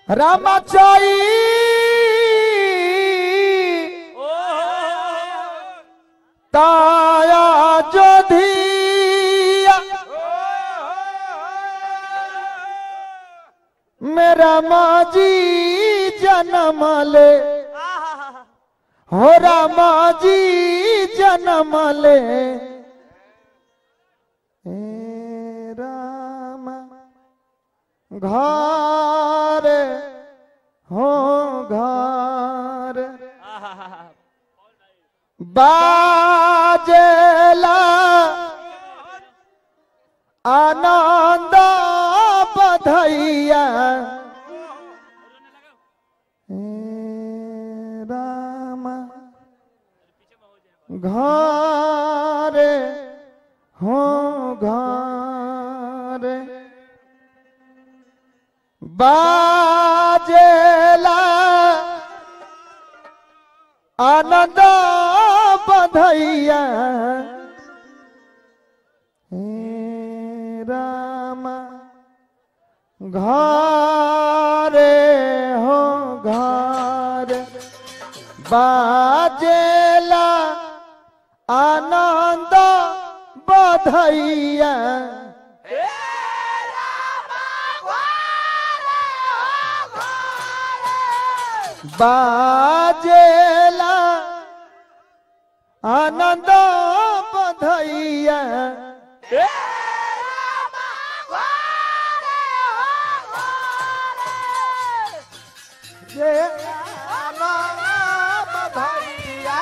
रामाचाई ताया जोधिया मेरा माजी जन्म ले हो रामाजी जन्म ले ए राम घर हो घर बाजेला आनंद बधैया हे राम घर हो घर बाजेला आनंद बधैया हे राम घरे हो घर बाजेला आनंद बधैया बाजेला आनंद बधैया ये आनंद बधैया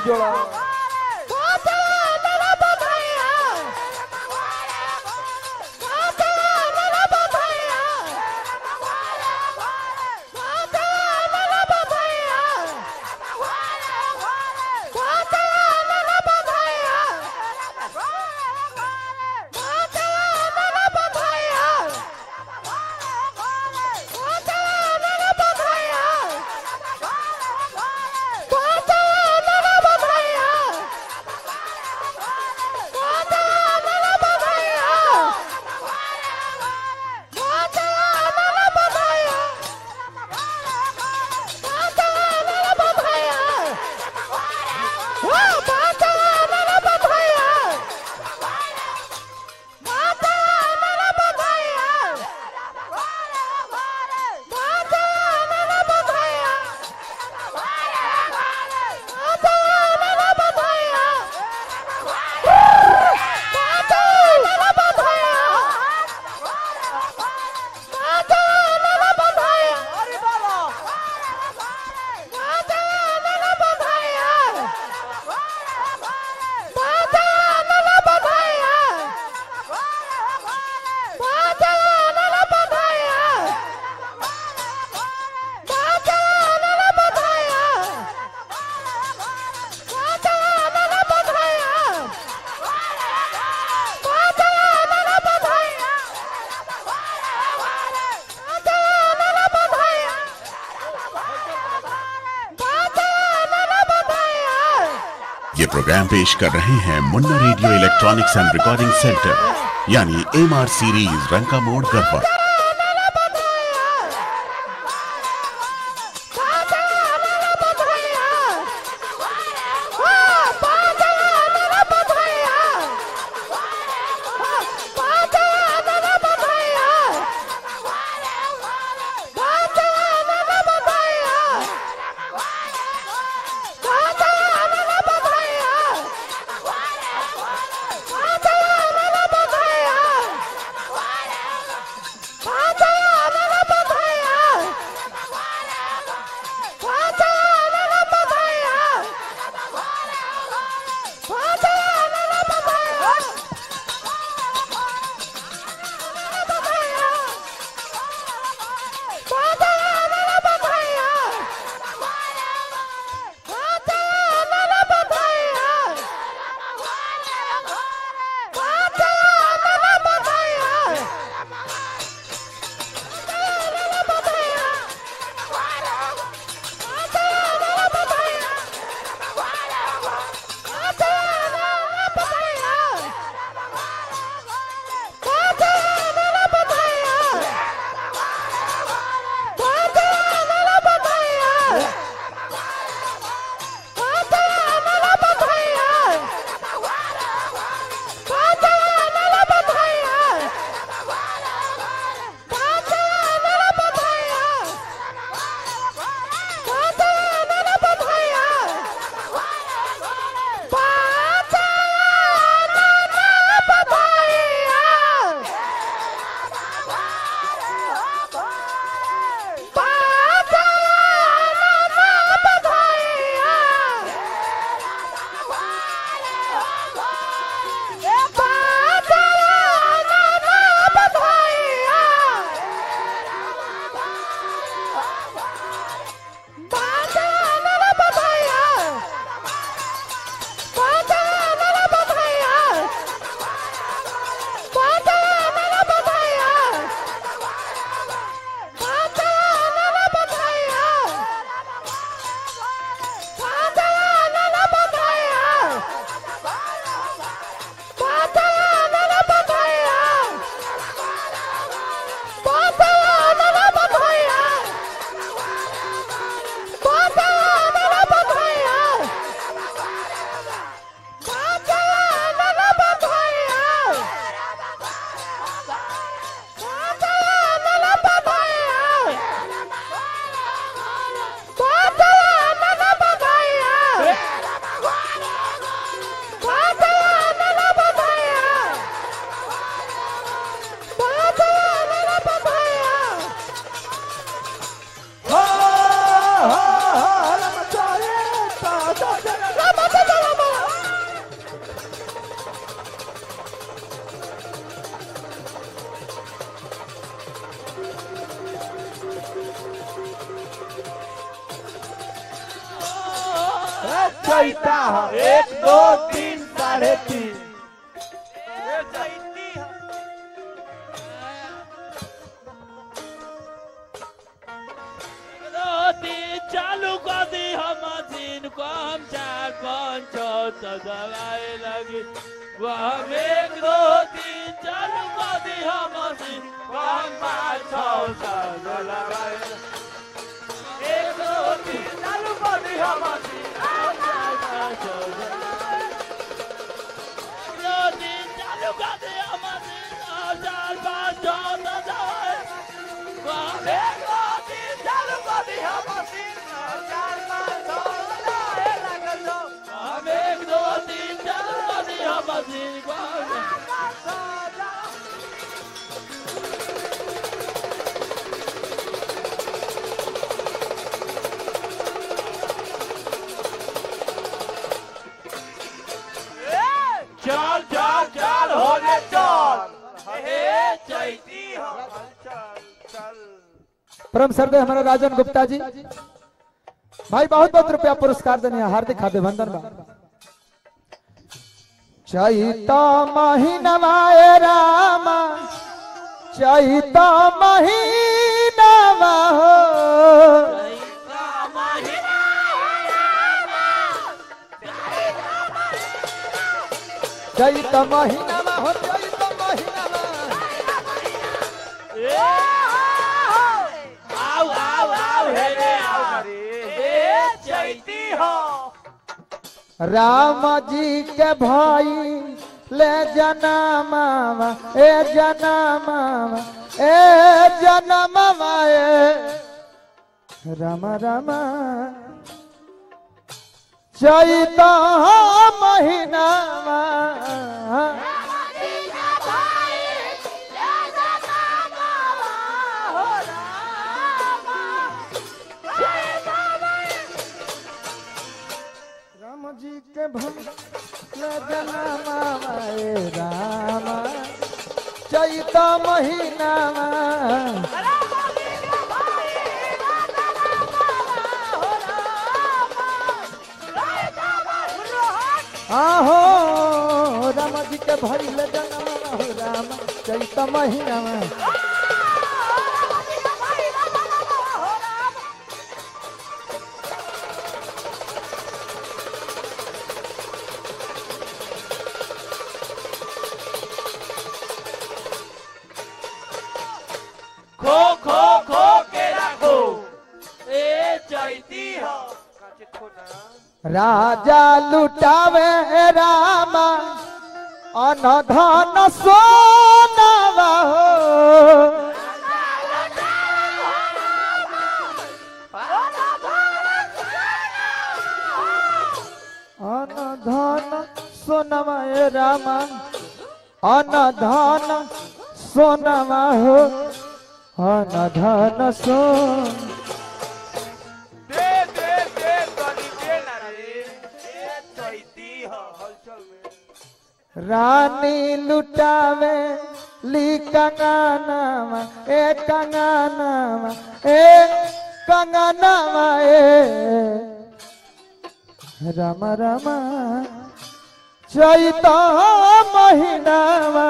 जोड़ा ये प्रोग्राम पेश कर रहे हैं Munna radio electronics and recording centre यानी M R series Ranka Mor Garhwa चैता हो एक दो तीन साढ़े तीन चालू कर दी हम मशीन को हम चार पाँच छः तो दवाई लगी वो हम एक दो तीन चालू कर दी हम मशीन को हम पाँच छः तो दवाई एक दो तीन चालू कर दी हम मशीन हम चार पाँच छः दवाई। एक दो तीन चालू कर दी हम मशीन हम चार पाँच छः तो दवाई हम एक दो तीन चालू कर दी हम मशीन हम चार पाँच छः दवाई लगल दो। हम एक दो तीन चालू कर दी हम मशीन को हम चार पाँच छः दवाई। चल चल चल होने चल हे चैती हो परम सर्दे हमारे राजन गुप्ता जी भाई बहुत बहुत रुपया पुरस्कार देने हार्दिक अभिनंदन बा चैता महीनवाए रामा चैता महीनवा हो चैत महीनवा हो चैत महीनवा आओ आओ आओ हे रे आओ हे चैती हो राम जी के भाई ले जनमावा ए जनमावा ए जनमावा ए राम राम चैत महीनावा राम जी के भाई ले जनमावा ए राम चैत महीनावा आहो राम जी के भइल जनम हो राम चैत महीना में खो खो खो के रखो ए चैती हो राजा लुटावे राम अनधन सोनावा हो अनधन सोनावा ए राम अनधन सोनावा हो अनधन सोन दे दे दे कनी दे ना रे ए चैती हो हलचल में रानी लुटावे ली कंगनावा ए कंगनावा ए कंगनावा ए राम राम चैत महीनावा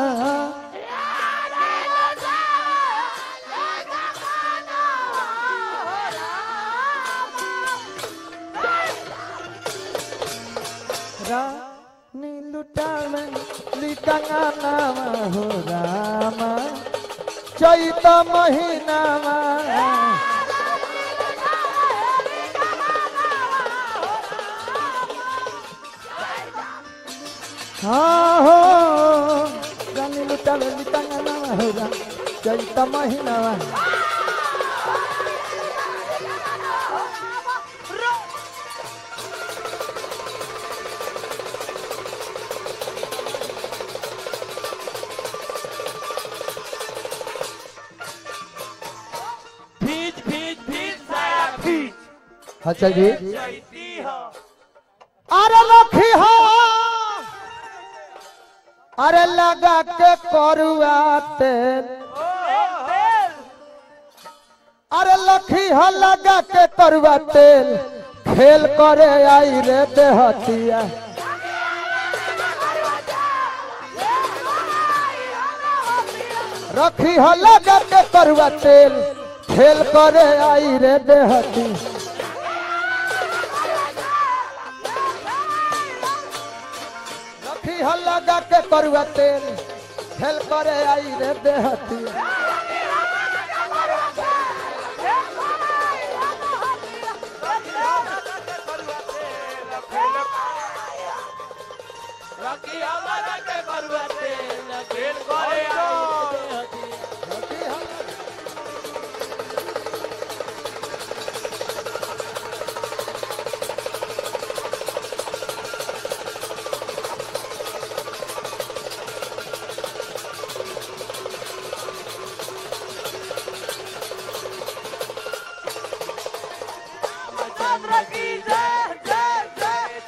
रानी लुटावे ली कंगनावा हो राम चैत महीनावा हाँ हो रानी लुटावे ली कंगनावा हो राम चैत महीनावा भीज भीज भीज साया भीज अच्छा जी चैती हो अरे लखी हो अरे लगा के करुआ तेल अरे लखी हो लगा के करुआ तेल खेल करे आई रे देहतिया रखी हो लगा के करुआ तेल खेल करे आई रे देहती रखी हो लगा के करुआ तेल खेल करे आई रे देहती रखी हमारा के बरुआ तेल खेल करे आई देहती चंद्र की जय जय जय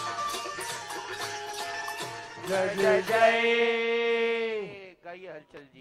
जय जय जय जय गाइए हलचल जी